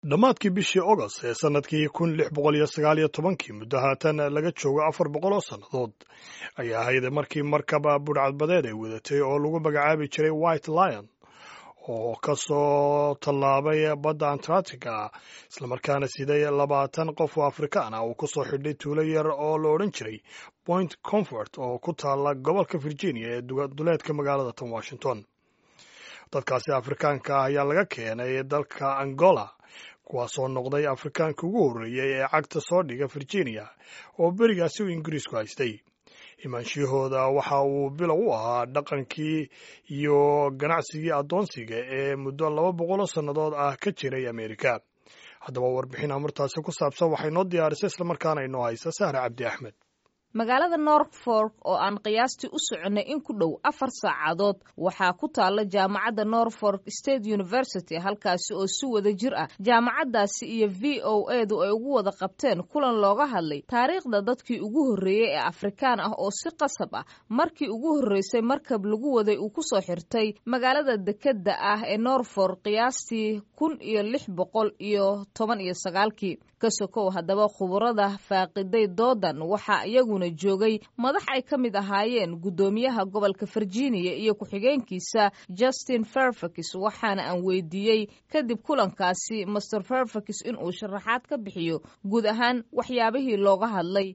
dhammaadkii bishii ogost ee sannadkii kun lix boqol iyo sagaal iyo tobankii muddo haatan laga joogo afar boqol oo sannadood ayaa ahayd markii markaba budhcadbadeed ay wadatay oo lagu magacaabi jiray white lion oo ka soo tallaabay badda antarctica islamarkaana siday labaatan qof oo afrikaan ah uu ku soo xidhay tuulo yar oo la odhan jiray point comfort oo ku taalla gobolka virginia ee duleedka magaalada tan washington dadkaasi afrikaanka ah ayaa laga keenay dalka angola kuwaasoo noqday afrikaanka ugu horreeyey ee cagta soo dhiga virginia oo berigaasi uu ingiriisku haystay imaanshiyahooda waxa uu bilow u ahaa dhaqankii iyo ganacsigii addoonsiga ee muddo laba boqoloo sannadood ah ka jiray amerika haddaba warbixin amartaasi ku saabsan waxay noo diyaarisay islamarkaana inoo haysa sahre cabdi axmed magaalada norfolk oo aan qiyaastii u soconnay in ku dhow afar saacadood waxaa ku taalla jaamacadda norfolk state university halkaasi oo si wada jir ah jaamacaddaasi iyo v o edu ay ugu wada qabteen kulan looga hadlay taariikhda dadkii ugu horreeyey ee afrikaan ah oo si qasab ah markii ugu horreysay markab lagu waday uu ku soo xirtay magaalada dekedda ah ee norfolk qiyaastii kun iyo lix boqol iyo toban iyo sagaalkii ka sokow haddaba khubarada faaqiday doodan waxaa iyaguna joogay madax ay ka mid ahaayeen guddoomiyaha gobolka virginia iyo ku-xigeenkiisa justin fairfax waxaana aan weydiiyey kadib kulankaasi master fairfax inuu sharaxaad ka bixiyo guud ahaan waxyaabihii looga hadlay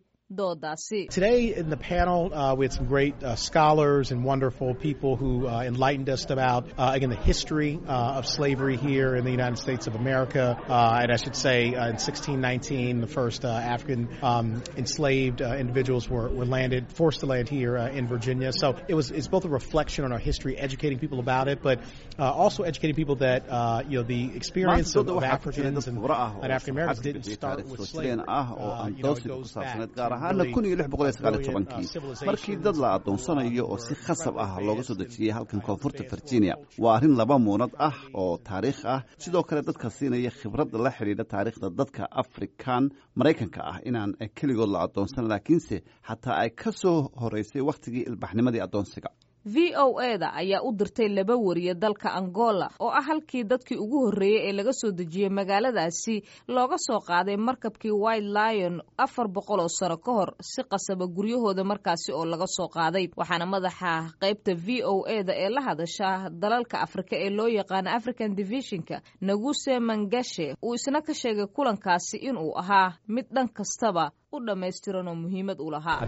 Today in the panel, uh, we had some great uh, scholars and wonderful people who uh, enlightened us about, again, the history of slavery here in the United States of America. and I should say, in 1619, the first African um, enslaved individuals were, were, landed, forced to land here in Virginia. So it was it's both a reflection on our history, educating people about it, but also educating people that you know the experience of, of Africans and, and African Americans didn't start with slavery. you know, it goes back. gaar ahaana kun iyo lix boqol iyo sagaal iyo tobankii markii dad la addoonsanayo oo si khasab ah looga soo dejiyey halkan koonfurta virginia waa arrin laba muunad ah oo taariikh ah sidoo kale dadka siinaya khibradda la xidhiidha taariikhda dadka afrikan maraykanka ah inaan keligood la addoonsan laakiinse xataa ay ka soo horeysay wakhtigii ilbaxnimadii addoonsiga v o eda ayaa u dirtay laba wariye dalka angola oo ah halkii dadkii ugu horreeyey ee laga soo dejiyey magaaladaasi looga soo qaaday markabkii white lion afar boqol oo sano ka hor si qasaba guryahooda markaasi oo laga soo qaaday waxaana madaxa qaybta v o eda ee la hadasha dalalka afrika ee loo yaqaano african divisionka naguse mangashe uu isna ka sheegay kulankaasi inuu ahaa mid dhan kastaba u dhammaystiran oo muhiimad u lahaa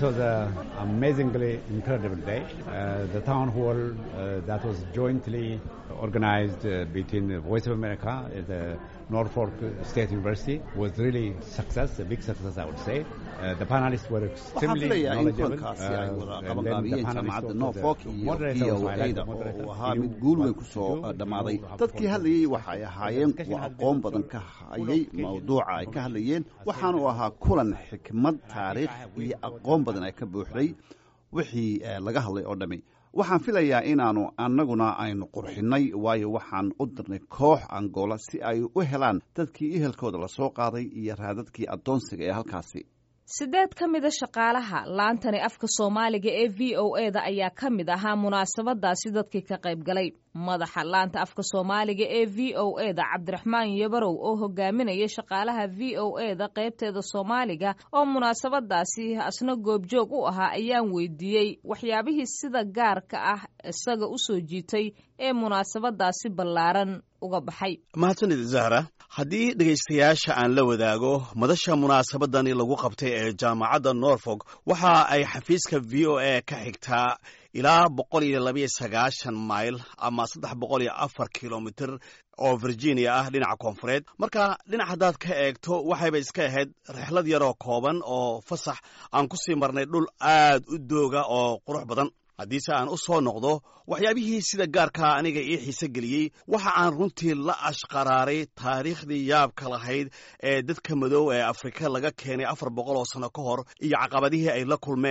the town hall uh, that was jointly organized uh, between the Voice of America and the Norfolk State University was really success, a big success, I would say. Uh, the panelists were extremely knowledgeable. qabanqaabiyeen jaamacadda norfolk iyo v o ada oo uu ahaa mid guul weyn ku soo dhammaaday dadkii hadlayey waxa ay ahaayeen kuwa aqoon badan ka hayay mawduuca ay ka hadlayeen waxaana uu ahaa kulan xikmad taariikh iyo aqoon badan ay ka buuxday wixii laga hadlay oo dhammi waxaan filayaa inaannu annaguna aynu qurxinnay waayo waxaan u dirnay koox angola si ay u helaan dadkii ehelkooda la soo qaaday iyo raadadkii addoonsiga ee halkaasi sideed ka mida shaqaalaha laantani afka soomaaliga ee v o eda ayaa ka mid ahaa munaasabadaasi dadkii ka qayb galay madaxa laanta afka soomaaliga ee v o eda cabdiraxmaan yabarow oo hogaaminaya shaqaalaha v o eda qaybteeda soomaaliga oo munaasabadaasi asna goobjoog u ahaa ayaan weydiiyey waxyaabihii sida gaarka ah isaga u soo jiitay ee munaasabadaasi ballaaran uga baxay mahadsanid zahra haddii dhegaystayaasha aan la wadaago madasha munaasabadani lagu qabtay ee jaamacadda norfolk waxa ay xafiiska v o a ka xigtaa ilaa boqol iyo labayo sagaashan mayl ama saddex boqol iyo afar kilomitr oo virginia ah dhinaca koonfureed marka dhinac haddaad ka eegto waxayba iska ahayd rixlad yaroo kooban oo fasax aan ku sii marnay dhul aad u dooga oo qurux badan haddiise aan u soo noqdo waxyaabihii sida gaarkaa aniga ii xiise geliyey waxa aan runtii la ashqaraaray taariikhdii yaabka lahayd ee dadka madow ee afrika laga keenay afar boqol oo sano ka hor iyo caqabadihii ay la kulmeen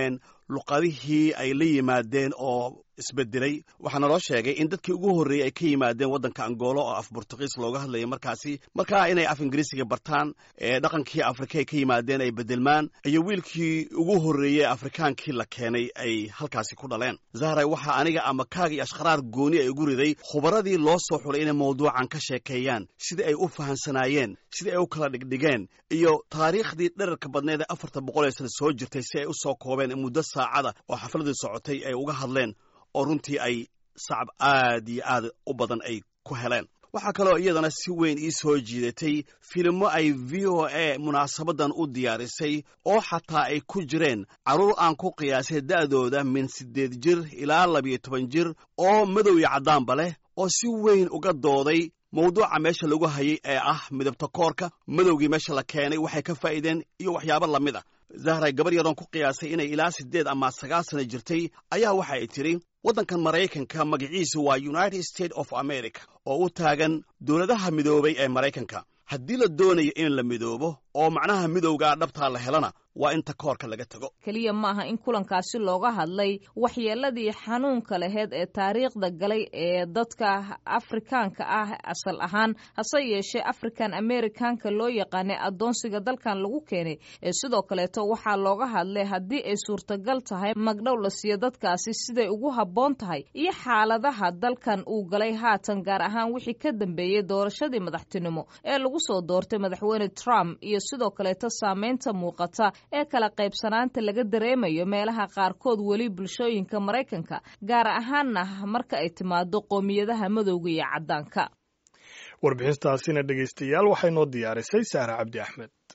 luqadihii ay la yimaadeen oo isbedelay waxaa naloo sheegay in dadkii ugu horreeyey ay ka yimaadeen waddanka angoolo oo af burtuqiis looga hadlayay markaasi markaa inay af ingiriisiga bartaan dhaqankii afrika ay ka yimaadeen ay bedelmaan iyo wiilkii ugu horreeyey afrikaankii la keenay ay halkaasi ku dhaleen zahray waxaa aniga ama kaag iyo ashkharaar gooni ay ugu riday khubaradii loo soo xulay inay mawduucan ka sheekeeyaan sidii ay u fahansanaayeen sidii ay u kala dhigdhigeen iyo taariikhdii dherarka badneed ee afarta boqol ee sana soo jirtay si ay u soo koobeen muddo saacada oo xafladii socotay ay uga hadleen oo runtii ay sacab aad iyo aad u badan ay ku heleen waxaa kaloo iyadana si weyn ii soo jiidatay filimo ay v o a munaasabaddan u diyaarisay oo xataa ay ku jireen carruur aan ku qiyaasay da'dooda min siddeed jir ilaa labiyo toban jir oo madow iyo caddaanba leh oo si weyn uga dooday mawduuca meesha lagu hayay ee ah midabta koorka madowgii meesha la keenay waxay ka faa'iideen iyo waxyaabo lamid a zahray gabar yaroon ku qiyaasay inay ilaa siddeed ama sagaal sana jirtay ayaa waxa ay tidhi waddankan maraykanka magaciisu waa united states of america oo u taagan dowladaha midoobay ee maraykanka haddii la doonayo in la midoobo oo macnaha midowgaa dhabtaa la helana waa inta koorka laga tago keliya maaha in kulankaasi looga hadlay waxyeeladii xanuunka laheyd ee taariikhda galay ee dadka afrikaanka ah asal ahaan hase yeeshee african americanka loo yaqaanay addoonsiga dalkan lagu keenay ee sidoo kaleeto waxaa looga hadlay haddii ay suurtagal tahay magdhow la siiyo dadkaasi siday ugu habboon tahay iyo xaaladaha dalkan uu galay haatan gaar ahaan wixii ka dambeeyey doorashadii madaxtinimo ee lagu soo doortay madaxweyne trump iyo sidoo kaleeto saameynta muuqata ee kala qaybsanaanta laga dareemayo meelaha qaarkood weli bulshooyinka maraykanka gaar ahaanna marka ay timaado qoomiyadaha madowga iyo caddaanka warbixintaasina dhegaystayaal waxay noo diyaarisay saare cabdi axmed